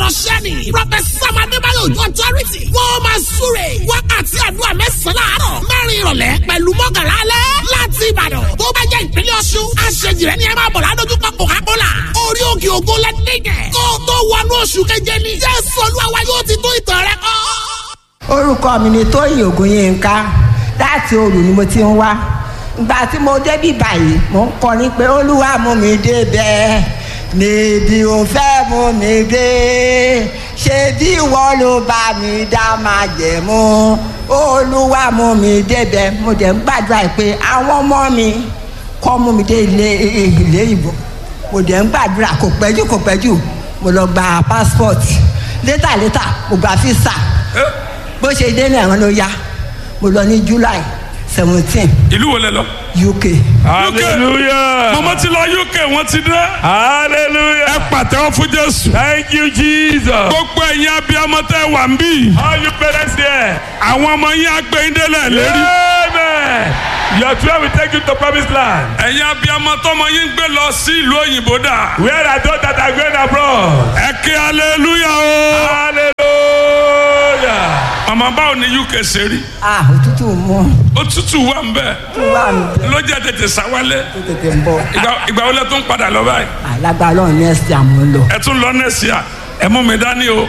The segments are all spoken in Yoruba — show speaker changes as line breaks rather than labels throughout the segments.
ọ̀rọ̀ ṣẹ́ni. Prọfẹ̀sà Adébáyọ̀ Ojú Authority. Wọ́n máa súre. Wákàtí àdúrà mẹ́sàn-án láàárọ̀. Mẹ́rin ìrọ̀lẹ́ pẹ̀lú mọ́kànlá alẹ́. Láti Ìbàdàn. Tó bá jẹ́ ìpínlẹ̀ Ọ̀ṣun. Aṣèjì rẹ̀ ni ẹ máa bọ̀ ládójúkọ Coca-Cola. Orí òkè ògo lẹ́dẹ̀gẹ̀. Kó o tó wọnú oṣù keje ni. Jésù Olúwa yóò ti tó ìtàn rẹ kọ́.
orúkọ mi ni tóyìn ògùnyínká láti òru ni mo ti ń wá ìgbà tí mo débí báyìí mo ń kọrin pé olúwa mú mi débẹ̀ níbi ò fẹ́ mú mi dé ṣé bí ìwọ ló bá mi dá máa jẹ̀ mú olúwa mú mi débẹ̀ mo dẹ̀ ń gbàdúrà pé àwọn ọmọ mi kọ́ mú mi dé ilé ilé ìbò mo dẹ̀ ń gbàdúrà kò pẹ́jù kò pẹ́jù mo lọ gba passport létà létà mo gba visa bó ṣe dé ní àwọn ló yá mo lọ ní july seventeen
ìlú wo lẹ lọ.
uk
hallelujah
mọ̀mọ́ ti lọ uk wọ́n ti dé.
hallelujah
ẹ pàtẹ́wọ́ fún jésù.
thank you jesus
gbogbo ẹ̀yin abiyamọ tẹ́ wà ń bí.
all you parents there
àwọn ọmọ yín agbẹ́yìndélẹ̀ lérí.
amen your twelve will take you to promised land
ẹ̀yin abiyamọ tọmọ yín gbé lọ sí ìlú òyìnbó dà.
where are those that are going abroad
ẹ kí hallelujah o.
hallelujah
màmá báwo ni uk ṣe rí.
ah òtútù mú
òtútù wà ń bẹ̀.
tó wà mí bẹ́ẹ̀
ló jẹ́ tètè sáwálẹ̀.
tó tètè ń bọ̀
ìgbà ìgbà wo lẹ tún padà lọ báyìí.
alágbára ọ̀hún ní ẹ̀sìn àmú lọ.
ẹ tún lọ nẹ́ẹ̀sì à ẹ mú mi dání o.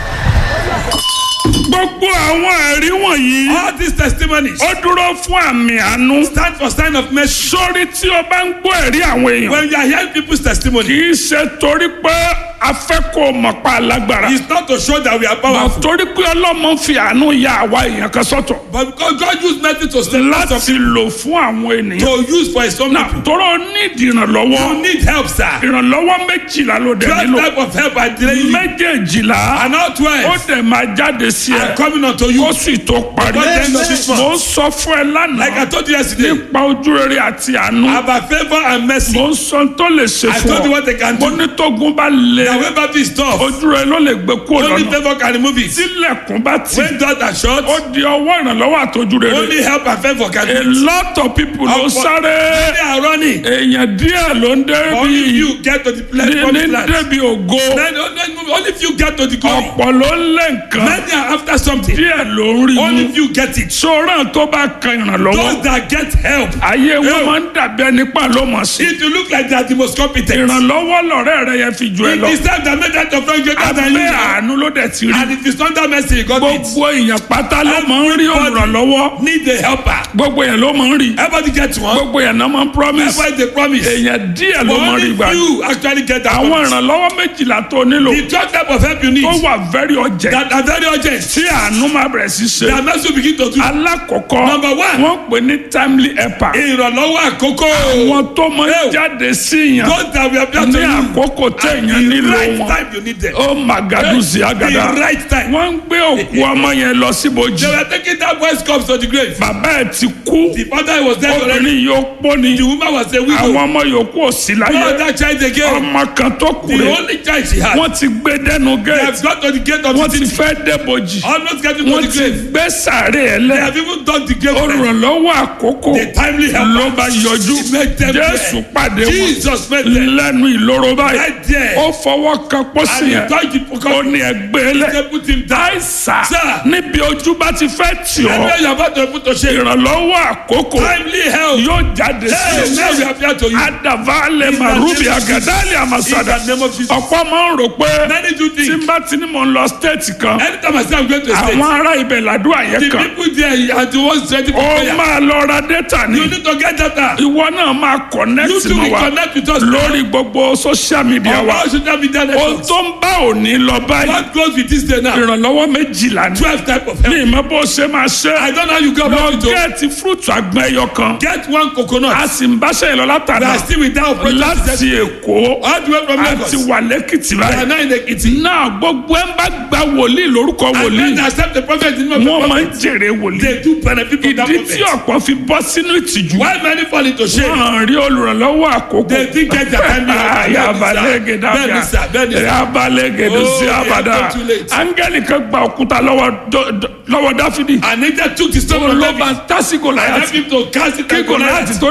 gbogbo àwọn ẹ̀rí wọ̀nyí.
all these testimonies
ó dúró fún àmì àánú.
stand for sign of mercy
sórí tí o bá ń gbọ́ ẹ̀rí àwọn èèyàn.
when you are hearing people's testimony
kì í ṣe torí pé a fẹ́ kó o mọ̀ pa alágbára.
it's not to show that we are
Mà
powerful
torí pé ọlọ́mọ fi àánú ya àwa èèyàn kan sọ́tọ̀.
but because God use mercy to stand out of
láti lò fún àwọn ènìyàn.
to use for his own
Nà
people
tọrọ nídìí
you
ìrànlọ́wọ́.
need help sir
ìrànlọ́wọ́ méjìlá ló dẹ̀
twelve
nílò.
type of help I delay you
méjèèjìlá
and all
ó
twelve
dẹ̀ máa jáde sí
are
ẹ.
coming unto you
ó sì tó parí.
Before the end of this month.
mo ń sọ fún ẹ
like I
lánàá
told you yesterday
nípa ojú rere àti àánú.
about favour and mercy
mo ń sọ tó lè ṣe
I
fún
told you
ọ.
what they can
mo
do
ní tógun bá lè.
na when battle is tough
ojú rẹ ló lè gbé kúrò
only
lọ́nà.
favour can remove it
tílẹ̀kùn bá ti.
when doors are shut
ó di ọwọ́ ìrànlọ́wọ́ àtọ́jú rere.
only help and favour can
a
do it
lot of people ló
Ọ̀pọ̀-
sáré.
they are running
èèyàn díẹ̀ ló ń
only
débi.
few get to the place
ní
promised
ní
land
débi ògo.
then only only few get to the glory
ọ̀pọ̀ ló ń lé nǹkan.
many are after something
díẹ̀ ló ń rí
only
mú.
few get it
sọ́ra tó bá kan ìrànlọ́wọ́.
those that get help
ayé wọn
Hey.
máa ń dàbí ẹni pa ló mọ̀ sí.
if you look like they are the most competent
ìrànlọ́wọ́ lọ̀rẹ́ rẹ yẹn fi jù ẹ
it
lọ.
is time that make that of friend greater than you
abẹ́
are
àánú ló dẹ̀ ti rí.
and if it's under mercy you got it
gbogbo èèyàn pátá ló máa ń rí ìrànlọ́wọ́.
need a helper
gbogbo èèyàn ló máa ń rí.
everybody get one
gbogbo èèyàn náà máa ń promise.
everybody dey promise
èèyàn díẹ̀
but
ló máa ń rí
only
gbà.
few actually get that
àwọn
promise
ìrànlọ́wọ́ méjìlá tó nílò
the third type of help you need
tó wà very urgent
that are very urgent
tí àánú máa bẹ̀rẹ̀ sí ṣe.
that mercy will begin to do
alákọ̀ọ́kọ́
Number one.
wọ́n pè ní timely helper.
ìrànlọ́wọ́ àkókò
àwọn tó máa ń
Hey.
jáde sí yàn
those that we have done
ní
to you
àkókò téèyàn
at the
nílò
right
wọn.
time you need them
ó màgàdù sí àgàdà.
the right time
wọ́n ń gbé òkú ọmọ yẹn lọ síbojì.
they were taking that boy's cups to the grave
bàbá ẹ̀ ti kú.
the father was dead already
obìnrin yóò pọ́ ni.
the woman was a
àwọn
widow
ọmọ yòókù ò sí
no
láyé.
other child again
ọmọ kan tó kù
the
rẹ̀.
only child she had
wọ́n ti gbé dẹ́nu
they
gẹ̀ẹ́tì.
have got to the gate of
wọ́n
the
ti
city
fẹ́ débojì.
almost getting to
wọ́n
the
ti
grave
gbé sàárè ẹ̀
they
lẹ̀.
have even done the grave already
olùrànlọ́wọ́ àkókò
the timely help
ló bá yọjú
make them
jésù
there
pàdé wọn
Jesus met them
lẹ́nu ìloro báyìí
right there
ó fọwọ́ kan pósí
and he
yẹn
touched the
ó
pocket
ní ẹgbẹ́ lẹ̀
they put him down
àìsà
Sir.
níbi ojú bá ti fẹ́ tì ọ́
and when you are about to put to shame
ìrànlọ́wọ́ àkókò
timely help
yóò jáde
hey
sí
now we
ọ
appear to you
adavale
the
marubi
name of Jesus.
agadali
in
amasada
the name of Jesus
ọ̀pọ̀ máa ń rò pé
many do
tí
think
n bá ti ní mò ń lọ stéètì kan
anytime I say I'm going to a state
àwọn ará ibẹ̀ làdúrà yẹn
the
kan
people there are the ones ready for
ó
prayer
máa lọ ra dẹ́tà ni
you need to get data
ìwọ náà máa connect
you too
mọ́
will
wa
connect with us
lórí gbogbo social media
on
wa
all social media
ohun
networks
tó ń bá òní lọ báyìí
what goes with this day now
ìrànlọ́wọ́ méjìlá ní
twelve type of
ní
help
ìmọ̀ bó ṣe máa ṣe
I don't know how you go
lọ
about it o
gẹ́ẹ̀tì fúrúùtù àgbọn ẹyọ kan
get one coconut
a sì ń báṣẹ́ ìlọ
we
látàná
are still without operation
láti èkó
all the way from Lagos
àti wà lẹ́kìtì
we are
báyìí
now in Ekiti
náà gbogbo ẹ̀ ń bá gba wòlíì lórúkọ
and
wòlíì
when they accept the prophet in the name of
wọ́n
the
máa ń
prophet
jèrè wòlíì
they do benefit from that
ìdí tí
prophet
ọ̀pọ̀ fi bọ́ sínú ìtìjú
why many fall into shame
wọ́n rí olùrànlọ́wọ́ àkókò
they think get their time
yabalege
bẹ́ẹ̀ni sir bẹ́ẹ̀ni
dabia
sir
yabalege
Oh,
dosi
they
abada
are too late.
angeli kan gba òkúta lọ́wọ́ dọ- dọ- lọ́wọ́ dáfídì
and they just took the stone
òun
from
ló
David
bá tásì
and
gòláyàtì
help him to cast it
kí
like
gòláyàtì
Goliath
tó dọ̀dọ̀ ẹ̀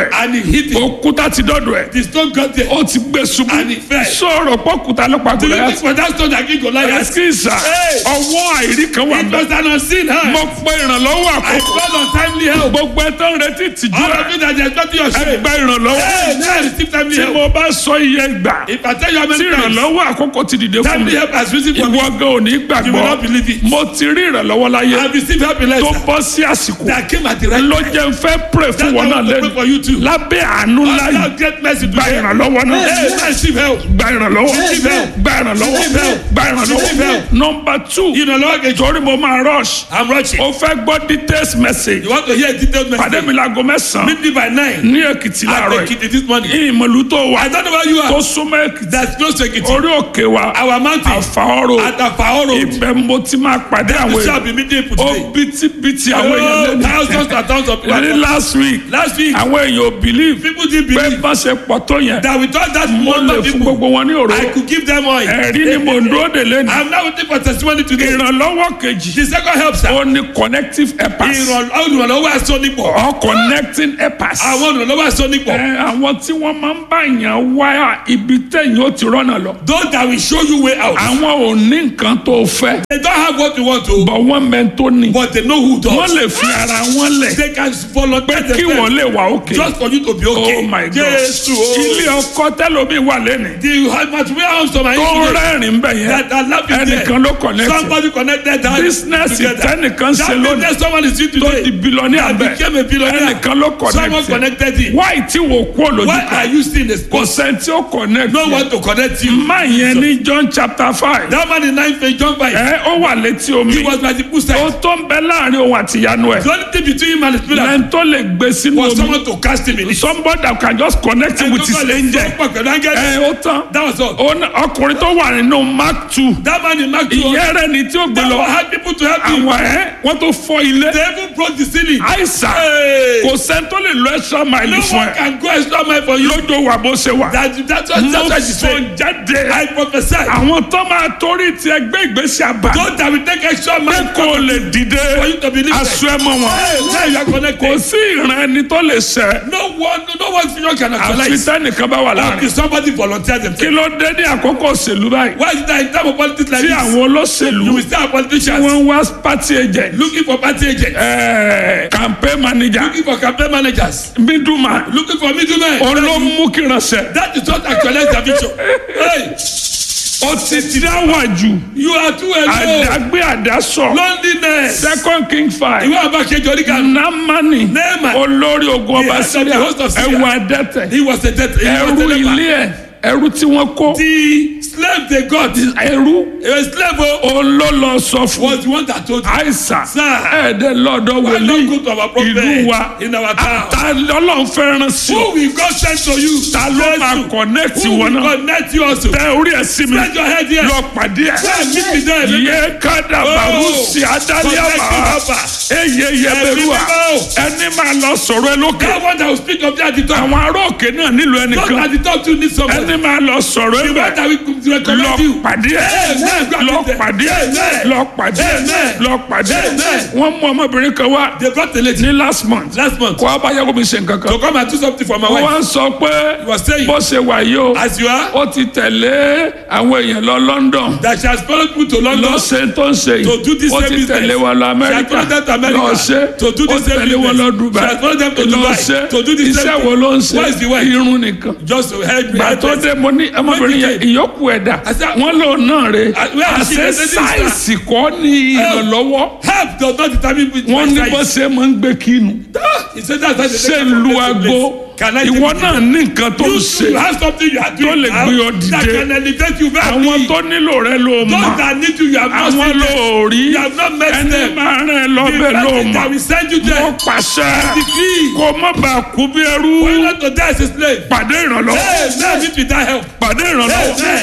ẹ̀
and he hit it.
òkúta ti dọ́dọ̀ ẹ̀
The stone got there.
ó ti gbé ṣubú
And he fell.
sọ̀rọ̀ pọ́kúta ló pa
Do you think
Gòláyátì
for that stone that killed Goliath?
ẹ̀sìkìsà
Hey.
ọwọ́ àìrí kan wà
It
bẹ́ẹ̀
was an unseen hand.
mo pe ìrànlọ́wọ́
I
àkókò
called on timely help.
gbogbo ẹ tó ń retí tìjú
All
ẹ
of you that are expecting your shame.
ẹgbẹ́ ìrànlọ́wọ́
Hey, now receive timely
tí
help.
mo bá sọ iye gbà
If I tell you how
tí
many times
ìrànlọ́wọ́ àkókò ti dìde fún mi
timely help has risen for me,
ìwọ gan ò ní
you will
gbàgbọ́
not believe it.
mo ti rí ìrànlọ́wọ́ láyé
I have received help in
tó
life
bọ́ sí àsìkò
that came at the right
ló
time.
jẹ́ n fẹ́ pray fún
That's
wọn
why
náà
I want to pray
lẹ́nu
for you too.
lábẹ́ àánú láyé
Allah get mercy
gba
today.
ìrànlọ́wọ́ náà
Hey, man, receive help.
gba ìrànlọ́wọ́
Receive help.
gba ìrànlọ́wọ́
Receive help.
gba
Receive
ìrànlọ́wọ́
help.
nọmba two
Ìrànlọ́wọ́ kejì.
torí mo máa rush
I'm rushing.
o fẹ́ gbọ́ details message
You want to hear a detailed
pàdé
message?
mi láago mẹ́sàn-án
Meet me by nine.
ní èkìtì
I
láàárọ̀
take
yìí
it this morning.
ìmọ̀lú tó wà
I don't know where you
tó
are.
súnmọ́ èkìtì
That's close to Ekiti.
orí òkè wa
Our mountain.
àfàọ́rò
At Afao Road.
ibẹ̀ mo ti máa pàdé àwọn
We shall
èèyàn
be meeting people
ó
today.
bítíbitì àwọn èèyàn
Oh,
lẹ́nu
thousands and thousands of
ní
people.
last week
Last week,
àwọn èèyàn ò believe
people didn't
pé
believe
bá ṣe pọ̀ tó yẹn
that with all that
mo
number
lè
of
fún
people,
gbogbo wọn ní òró
I could give them oil.
ẹ̀rí ni mo ń dúró dè lẹ́nu
I'm now waiting for testimony today.
ìrànlọ́wọ́ kejì
The second help, sir.
ó ní connective helpers
Ìrànlọ́wọ́ aṣọ nípò.
or connecting helpers
Àwọn ìrànlọ́wọ́ aṣọ nípò.
ẹ àwọn tí wọ́n máa ń bá yàn wá ibi tẹ̀yìn ó ti rọ́nà lọ
Those that will show you way out.
àwọn ò ní nǹkan tó fẹ́
They don't have what you want to,
bọ̀ wọ́n mẹ́ tó ní
but they know who does.
wọ́n lè fi ara wọn lẹ̀
They can volunteer
kí wọ́n
themselves
lè wà òkè
just for you to be okay.
oh my god
Jésù o.
ilé ọkọ tẹlomi wà lẹ́nu
The material house of my
tó
engineer
rẹ́rìn bẹ̀ yẹn
that are laughing
ẹnìkan ló
there.
connect
Somebody connected that
business
together.
tẹnìkan ṣe
That
lónìí
business someone is doing
tó
today.
di billionaire
That
bẹ́ẹ̀
became a billionaire.
ẹnìkan ló
Someone
connect
connected it.
why tí wò kú olójú
Why
kan
are you still in the
kò
spot?
sẹ́ni tí ó connect
No
yẹn.
one to connect you.
má yẹn ní John chapter five
That man in nine page John five.
ẹ ó wà létí omi
He was by the
ó
poolside.
tó ń bẹ láàrin òun àti ìyanu ẹ
The only thing between him and the spirit
lẹ́yìn tó lè gbé sínú
was
omi
someone to cast him in it.
somebody that can just connect him with his angel ẹ ó tán
That was all.
Ó ní- ọkùnrin tó wà nínú mark two
That man in Mark 2
ìyẹn rẹ ni tí ó gbé
They
lọ
had people to help him.
àwọn ẹ wọ́n tó fọ́ ilé
They even broke the ceiling.
àìsàn
Hey.
kò sẹ́ni tó lè lọ extra mile
No
fún
one
ẹ
can go extra mile for you.
lójó wà bó ṣe wà
That, that's what,
mo
that's what she
sọ
said.
jáde
I prophesy.
àwọn tó máa torí ti ẹgbẹ́ ìgbésí àbá
Those that will take extra
pé
mile
kò lè dìde
for you to believe
aṣọ ẹ mọ wọn
Hey, now you are
kò
connected.
sí ìran ẹni tó lè ṣẹ
No one, no one senior can
àfi
actualize.
tẹnìkan bá wà
Until
láàrin
somebody volunteer
kí
themselves.
ló dé ní àkókò òṣèlú báyìí
Why is it that in time of politics like
tí
this?
àwọn olóṣèlú
You will still have
tí
politicians
wọ́n ń wá party agent
looking for party agents,
ẹ̀ẹ́ campaign manager
looking for campaign managers,
middleman
looking for middlemen.
olómú kìrànṣẹ
That is not actualize their vision. Hey,
ó ti dáwàjù
you are too alone.
àdágbé àdásọ
Loneliness.
second king five
Ìwé àbákejì oríkà.
namani
Naaman.
olórí ogun
The
ọba
head of the
síríà
host of Syria.
ẹwà adẹ́tẹ̀
He was a death. He was
ẹrú
a leper.
ilé ẹ ẹrú tí wọ́n kó
The slave they got.
ẹrú
A slave oh,
olólọ sọ fún
was the one that told you.
àìsàn
Sir.
ẹ̀ẹ́dẹ̀ lọ́dọ̀
Why
wòlíì
not go to our prophet
ìlú wa
in our town?
ta lọ́lọ́run fẹ́ràn sí
Who
ọ
will God send to you?
ta ló máa connect
Who
wọn
will
náà
connect you also?
tẹ orí ẹ sí mi
Spread your head here.
lọ pàdé ẹ
Go and meet me there.
yé kádà bàrúsì adálẹ́mà eye yẹbẹrúà ẹni máa lọ sọ̀rọ̀ ẹ lókè
That one that will speak of that at the top.
àwọn ará òkè náà nílò
Not
ẹnìkan
at the top too need somebody.
ẹni máa lọ sọ̀rọ̀ ẹ
The one
bẹ̀
that will
lọ
recommend you.
pàdé ẹ
Amen.
lọ pàdé ẹ
Amen.
lọ pàdé ẹ
Amen.
lọ pàdé ẹ
Amen.
wọ́n mú ọmọbìnrin kan wá
They brought the lady
ní last month
last month
kó abáyáwó mi ṣe nǹkan kan
to come and do something for my
wọ́n
wife.
wá ń sọ pé
He was saying,
bó ṣe wà yìí o
as you are,
ó ti tẹ̀lé àwọn èèyàn lọ London
that she has followed me to
lọ
London.
ṣe tó ń ṣe
To do
yìí
this
ó
same
ti
business.
tẹ̀lé wọn lọ
She has
Amẹ́ríkà
followed them to America.
lọ ṣe
To do
ó
this same
tẹ̀lé wọn lọ
business.
Dubai
She has followed them to
lọ
Dubai.
ṣe
To do the same
iṣẹ́
thing.
wo ló ń ṣe
What is the work?
irun nìkan
Just to help me.
gbà tó dé mo ní ọmọbìnrin yẹn ìyókù ẹ̀dá
I said,
wọ́n lò náà rè
Uh, where is she?
àṣẹ
They say this is that.
sáìsì kọ́ ní ìrànlọ́wọ́
Help does not determine which
wọ́n ní bó ṣe máa ń gbé kínu
He said that's why they
ṣe
take
ń lu
from place to
aago
place. Can I
ìwọ
take
náà
it?
ní nǹkan tó ń
You
ṣe
you have something you are doing
lè
now
gbé ọ
that
dìde.
can elevate you very
àwọn tó nílò rẹ ló mọ̀
Those that need you, you have not
àwọn
seen
ló
them.
rí
You have not met
ẹni
them.
máa rìn
The
lọ́bẹ̀ ló
person that
mọ̀
will send you
mo
there.
pàṣẹ
Decree.
kó má bàa kú bí ẹrú
Why not to die as a slave?
pàdé ìrànlọ́wọ́
Hey, now meet with that help.
pàdé ìrànlọ́wọ́
Amen.
pàdé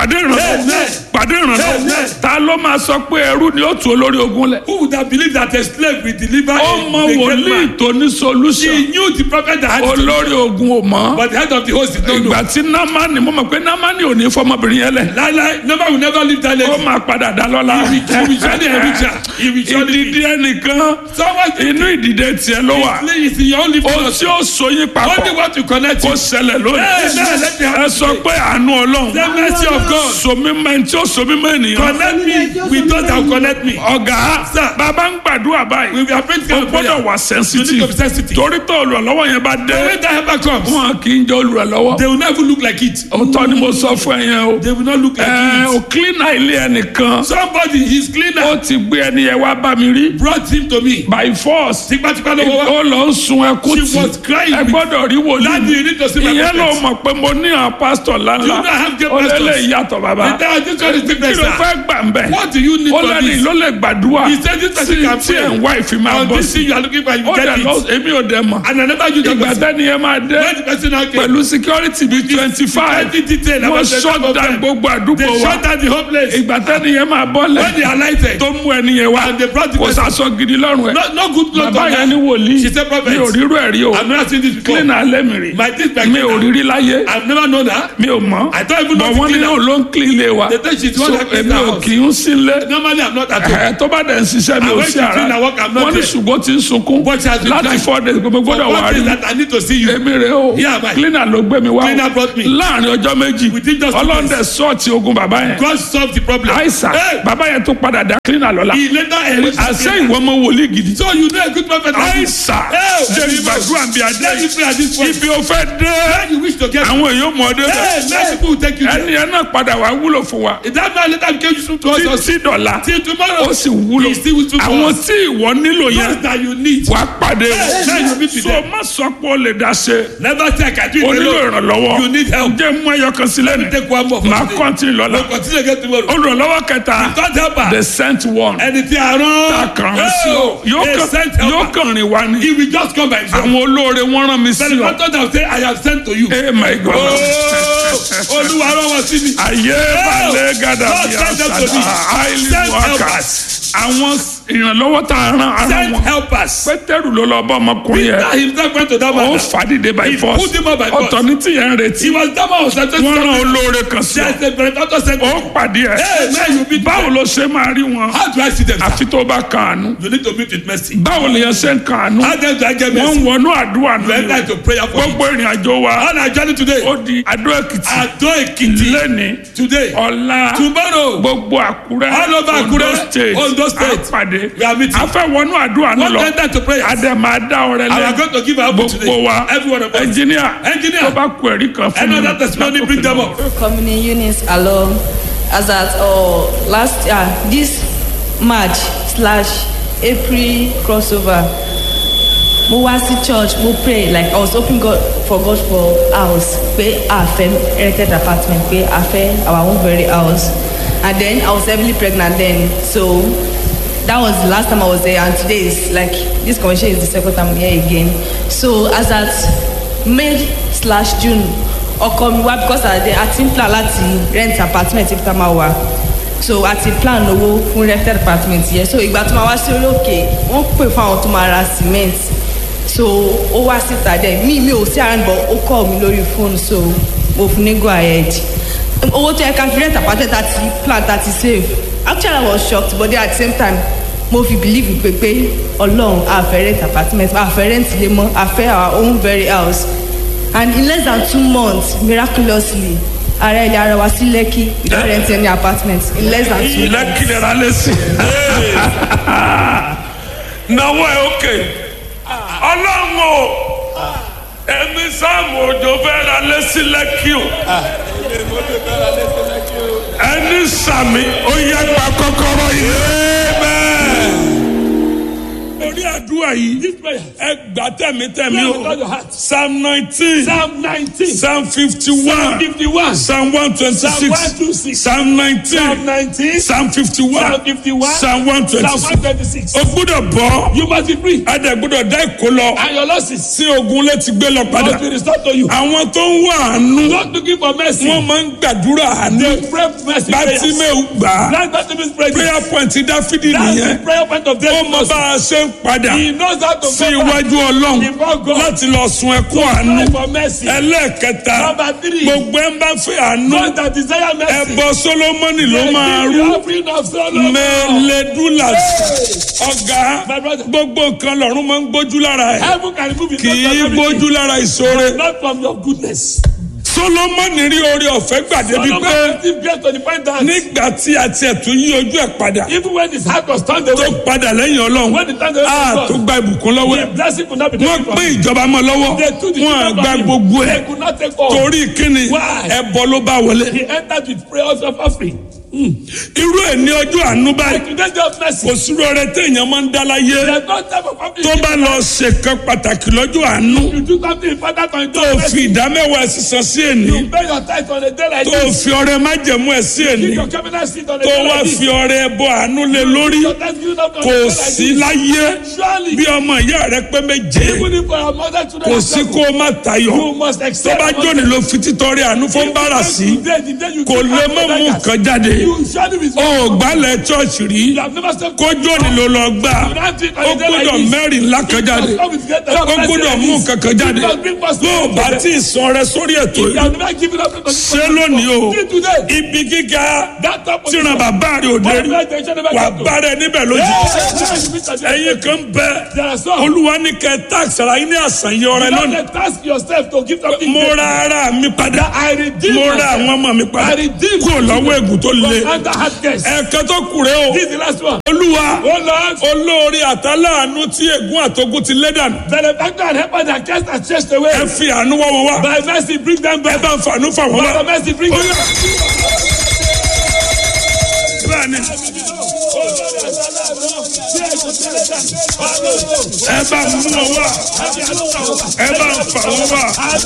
pàdé ìrànlọ́wọ́
Amen.
pàdé ìrànlọ́wọ́
Amen.
ta ló máa sọ pé ẹrú ni ó tu olórí ogun lẹ̀
Who would have believed that a slave will deliver
ó
a,
mọ
a great
wòlíì
man?
tó ní solution
He knew the prophet that had it,
olórí ogun ò mọ̀
but the head of the host did not know.
ìgbà tí námánì mo mọ̀ pé námánì ò ní fọmọbìnrin yẹn lẹ̀
Láíláí, never will never leave that
ó
lady.
máa padà dá lọ́la
He will surely enrich her. He will surely
ìdìdí ẹnìkan
Someone
inú ìdìdẹ tiẹ̀ ló wà
is in your only
ohun tí ó so yín
Only
papọ̀
what you connect
kó
with.
ṣẹlẹ̀ lónìí
Amen. Let me have
ẹ
it
sọ
today.
pé àánú ọlọ́run
The mercy of God.
somímọ́ ẹni tí ó somímọ́ ènìyàn
Connect me with those that will connect me.
ọ̀gá
Sir.
bàbá ń gbàdúrà báyìí
We are praying
o
together.
gbọ́dọ̀ wà
You need to
sensitive
be sensitive.
torí tó olùrànlọ́wọ́ yẹn bá dé
When that helper comes,
wọn kì í jẹ́ olùrànlọ́wọ́
they will not even look like it.
òótọ́ ni mo sọ fún ẹ yẹn o
They will not look like
ẹ o
it.
cleaner ilé ẹnìkan
Somebody, his
ó
cleaner,
ti gbé ẹni yẹn wá bá mi rí
brought him to me.
by force
Tipatipa ló wọ́wọ́.
ó lọ ń sun ẹkún
She was
tí
crying
ẹ gbọ́dọ̀ rí
Daddy, you
wòlíì
need to see my
ìyẹn ló
prophet.
mọ̀ pé mo ní àwọn pásítọ̀
You
ńláńlá
don't have great
ó lélẹ̀
pastors.
ìyàtọ̀ bàbá
And then this one is
kí
different,
ló
sir.
fẹ́ gbà ń bẹ̀
What do you need
ó
for
lẹ́ni
this?
ló lè gbàdúrà
He said this person
tí
can
tí ẹ̀ ń
pray.
wá ìfì máa
On
bọ́
this
sí
thing you are looking for, you
ó
get
dẹ̀ lọ
it.
èmi ò dẹ̀ mọ̀
And another you
ìgbà
just
tẹ́ni yẹn máa dé
When the person now came,
pẹ̀lú security bíi twenty five
Security detail
wọ́n
about the
shut
type of
down
them.
gbogbo àdúgbò
they
wa
shut down the whole place.
ìgbà tẹ́ni yẹn máa
When they
bọ́lẹ̀
alighted,
tó mú ẹni yẹn wá
and they brought the
kò
person,
sàṣọ gidi lọ́rùn ẹ̀
no, no good clothes
bàbá
on
yẹn ní
her.
wòlíì
She said, "Prophet,
mi ò rírú ẹ̀ rí o
I've never seen this before.
clean alẹ́ mi rí
My this my
mi ò
cleaner.
rírí láyé
I've never known her.
mi ò mọ̀
I don't even know
bọ̀
the
wọ́n ní
cleaner.
yóò ló ń clean ilé wa
They think she's the one
so
that cleans
èmi
the
ò
house.
kì í sílé
Normally, I'm not at home.
ẹ tó bá dẹ̀ ń ṣiṣẹ́ mi
And
ò
when
sí
she
ara
clean her work, I'm not
wọ́n ní
there.
ṣùgbọ́n ti ń sunkún
But she has been
láti
crying.
four days gbogbo
For
gbọ́dọ̀ wà
what
rí
is that I need to see you?
èmi rè o
Here am I.
cleaner ló gbé mi wá
Cleaner brought me.
láàrin ọjọ́ méjì
Within just two
ọlọ́dẹ sọ́ọ̀tì ogun bàbá yẹn
God solved the problem.
àìsàn
Hey,
bàbá yẹn tó padà dá cleaner lọ́la
he later enriched the
àṣẹ
cleaner.
ìwọ ọmọ wòlíì gidi
So you know a good prophet like this.
àìsàn
Hey,
jẹ́ ìgbàdúrà bí adé
Let me pray at this point.
ibi ò fẹ́ dé
When you wish to get
àwọn èèyàn mọ̀ ọ́ dé
Hey, many people will take you there.
ẹni yẹn náà padà wá wúlò fún wa
That man later became useful to us.
títí dọ̀la
Till tomorrow.
ó sì wúlò
He still useful to
àwọn
us.
tí ìwọ nílò yẹn
Those that you need.
wàá pàdé
Hey, now you meet with
so
them.
má sọ pé o lè dá ṣe
Never say I can do it
o nílò
alone.
ìrànlọ́wọ́
You need help.
jẹ́ mú ẹyọ kan sílẹ̀ ní
Take one more. for
màá
today.
kọ́ntínì lọ́la
We'll continue again tomorrow.
olùrànlọ́wọ́ kẹta
God help her.
the sent one
Ẹni tí a rán.
kàn án sí o yóò
a
kàn-
sent
yóò
helper.
kàn rìn wá ní
He will just come by himself.
àwọn olóore wọ́n rán mi sí
Then the
ọ
pastor will say, I have sent to you.
eh my god
Oh, Olúwa rán wọn sí mi.
ayé balẹ̀ gàdà
God
bí
send them to
àṣàdá
me.
highly
Send
workers
helpers.
àwọn ìrànlọ́wọ́ tá a rán ara
Send
wọn
helpers.
pétérù ló lọ bá ọmọkùnrin
Peter
yẹn
himself went to that
ó
man.
fàdídé by
He
force
put him up by force.
ọ̀tọ̀ ní tìyẹn ń retí
He was that man was sent to
wọ́n rán olóore kan sí ọ
There's a benefactor sent
ó
to you.
pàdé ẹ
Hey, man, you meet
báwo
them.
ló ṣe máa rí wọn
How do I see them? sir?
àfi tó bá kan àánú
You need to meet with mercy.
báwo lè yẹn ṣe ń kan àánú
How then do I get
wọ́n
mercy?
ń wọnú àdúrà
You enter
nù
into prayer for me.
gbogbo ìrìn àjò wa
On our journey today,
ó di Adó Èkìtì
Ado Ekiti,
lẹ́ni
today,
ọ̀la
tomorrow,
gbogbo Àkúrẹ́
All over Àkúrẹ́,
Ondo state
Ondo state.
àpàdé
We are meeting.
a fẹ́ wọnú àdúrà náà
one
lọ
enter to prayer.
adé máa dá ọrẹ
I am
lẹ
going to give our book
gbogbo
today.
wa
Every one of us.
ẹnjìníà
Engineer.
tó bá kú ẹ̀rí kan fún mi
Another testimony, bring them up.
coming units along as at uh, last uh, this march slash april crossover mo wá sí church mo pray like i was hoping god for god for house pé a fẹ́ rented apartment pé a fẹ́ our own very house and then i was heavily pregnant then so that was the last time i was there and today is like this convention is the second time i'm here again so as at may slash june ọkọ mi wá because i dey ati plan láti rent apartment ibi tá a máa wà so a ti plan owó fún rented apartment yẹn so ìgbà tó máa wá sí orí òkè wọ́n pè fún àwọn tó máa ra cement so ó wá síta dẹ mi mi ò sí around but ó call mi lórí phone so mo fún ní go ahead owó tó yẹ ká fi rent apartment àti plan àti save actually i was shocked but then at the same time mo fi believe pé pé ọlọ́run a fẹ́ rent apartment a fẹ́ rent ilé mọ́ a fẹ́ our own very house and in less than two months miraculously ara ilé ara wa sí lẹ́kì without renting any apartment in less than two months.
lẹ́kìlẹ̀ ra lẹ́sìn náwó ẹ̀ òkè ọlọ́run o ẹ̀mí sáàmù òjò fẹ́ ra lẹ́sìn lẹ́kì o ẹni sàmì ó yẹ gba kọ́kọ́rọ́ yìí. orí àdúrà yìí
This prayer.
ẹ gbà tẹ̀mítẹ̀mí
Pray
o
with all your heart.
psalm nineteen
Psalm 19.
psalm fifty
Psalm
one
51.
psalm one twenty
Psalm
six
126.
psalm nineteen
Psalm 19.
psalm fifty one
Psalm 51.
psalm one twenty
Psalm
six
126.
o gbúdọ̀ bọ́
You must be free.
adẹ gbúdọ̀ dá ìkó lọ
And your losses
sí ogun létí gbé lọ padà
must be restored to you.
àwọn tó ń wá àánú
Not looking for mercy.
wọ́n máa ń gbàdúrà àánú
They pray mercy prayers.
bátímẹ́ù gbà á
That's Bartimaeus prayer.
prayer point dáfídì
That's
nìyẹn
the prayer point of
ó
David.
mọ bá a ṣe ń padà
He knows how to
sí
go back
iwájú ọlọ́run
before God.
láti lọ sun ẹkún àánú
Pray for mercy.
ẹlẹ́ẹ̀kẹta
Number three.
gbogbo ẹ̀ ń bá fẹ́ àánú
Those that desire mercy.
ẹbọ solomoni ló
they
máa
give
rú
the offering of Solomon.
mẹ́lẹ́dúlà ọ̀gá
My brother.
gbogbo nǹkan lọ́run máa ń gbójú lára ẹ̀
Heaven can remove it.
kì
not
í
from everything.
gbójú lára ìṣòro
Not from your goodness.
solomoni rí orí ọ̀fẹ́ gbàdé bíi
Solomon
pé
received grace to the point that
nígbà tí a tiẹ̀ tún yí ojú ẹ̀ padà
even when his heart was turned
tó
away,
padà lẹ́yìn ọlọ́run
when the time away
a
from
tó
God,
gba ìbùkún lọ́wọ́
the
ẹ̀
blessing could not be
wọ́n
taken from
pín
him.
ìjọba mọ́ lọ́wọ́
They took the
wọ́n á
children
gba
from him.
gbogbo ẹ̀
They could not take all.
torí kíni
Why?
ẹbọ ló bá wọlé
He entered with prayers of offering.
irú ẹ̀ ní ọjọ́ àánú báyìí
Today's day of mercy.
kò sí rọrẹ téèyàn máa ń dá láyé
There's no time of offering.
tó bá lọ ṣèkan pàtàkì lọ́jọ́ àánú
You do something important on
tó
your
fi ìdámẹ́wàá ẹ̀ sísan sí èní
You pay your tithe on a day like
tó
this.
fi ọrẹ májẹ̀mú ẹ̀ sí èní
Keep your cabinet seat on a
tó
day
wá
like this.
fi ọrẹ ẹbọ àánú lé lórí
Your thanksgiving up on a
kò
day like
sí
this.
láyé
Surely,
bí ọmọ ìyá rẹ pé méje
even if our mother children
kò
are
sí
seven,
kó o má tayọ
you must
tó
accept.
bá jóni ló fi títọrẹ àánú fún bára sí
Today, the day you
kò
give
lè
out
mọ
to
mú
beggars,
nǹkan jáde
You surely be
ó gbálẹ̀ chọ́ọ̀chì rí
You have never stepped
kó jóni ló lọ gbà ó gbọ́dọ̀ mẹ́rin ńlá kan jáde ó gbọ́dọ̀ mú nǹkan kan jáde bó o bá tí ì san rẹ sórí ètò
You
yìí
have never given up to
ṣé lónìí o
See today.
ibi gíga
That top of
tíran bàbá rẹ ò dé rí wà bá rẹ níbẹ̀ lójú ẹ̀yin kan bẹ
There are some.
olúwa ní kẹ tax ara yín ní àṣàyàn ọrẹ
You
lónìí
don't task yourself to give something.
mo ra ara mi padà
I redeem
mo ra
myself.
àwọn ọmọ mi padà
I redeem
kúrò lọ́wọ́ ègùn tó le
From under hard case.
ẹ̀ẹ̀kan tó kù rẹ o
This is the last one.
olúwa
Oh Lord,
olórí àtàláàánú tí ègún àtogún ti lé dànù
benefactor and helper that cast and chased away.
ẹ fi àánú wá wọn wá
By mercy, bring them
ẹ
back.
bá ń fàánú fà wọn
By
wá.
mercy, bring them
Oya.
back.
bẹ́ẹ̀ni ẹ bá mú wọn wá ẹ bá ń fà wọn wá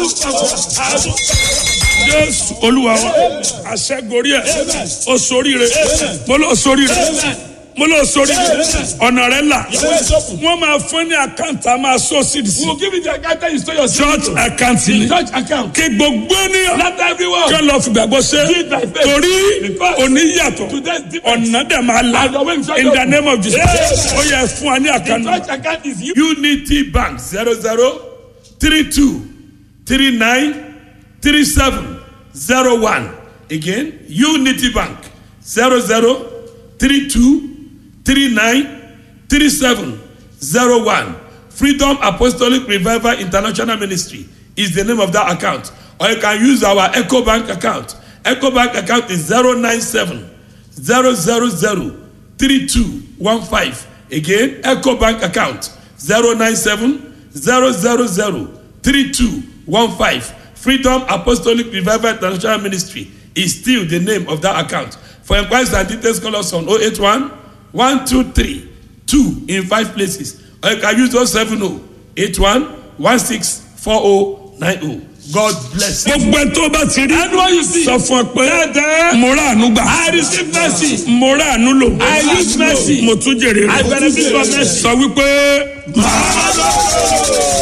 jésù olúwa wa àṣẹgorí ẹ o soríire mo lọ soríire mo lọ soríire ọ̀nà rẹ là wọ́n máa fún ní àkáǹtì a máa sọ sí ìdísí
We'll give you the account that you store your
church àkáǹtì ni
church account.
kí gbogbo ènìyàn
Not everyone.
kí lọ fìgbàgbọ́ ṣe torí òní yàtọ̀
Today's different.
ọ̀nà dẹ̀ máa la
And your way is
in the name of Jesus ó yẹ fún wa ní
The
àkànnà.
church account is you.
unity bank zero zero three two three nine three seven zero one again unity bank zero zero three two three nine three seven zero one freedom apostolic revival international ministry is the name of that account or you can use our eco bank account eco bank account is zero nine seven zero zero zero three two one five again eco bank account zero nine seven zero zero zero three two one five freedom apostolic revival international ministry is still the name of that account for inquiries and details call us on oh eight one one two three two in five places or you can use oh seven oh eight one one six four oh nine oh god bless you. gbogbo ẹ tó bá ti rí
Anyone you see.
sọ fún ọ pé mo rà àánú gbà.
I receive mercy.
mo rà àánú lò.
I use mercy.
mo tún jèrè rẹ̀.
I benefit from mercy.
sọ wípé. màá lọ.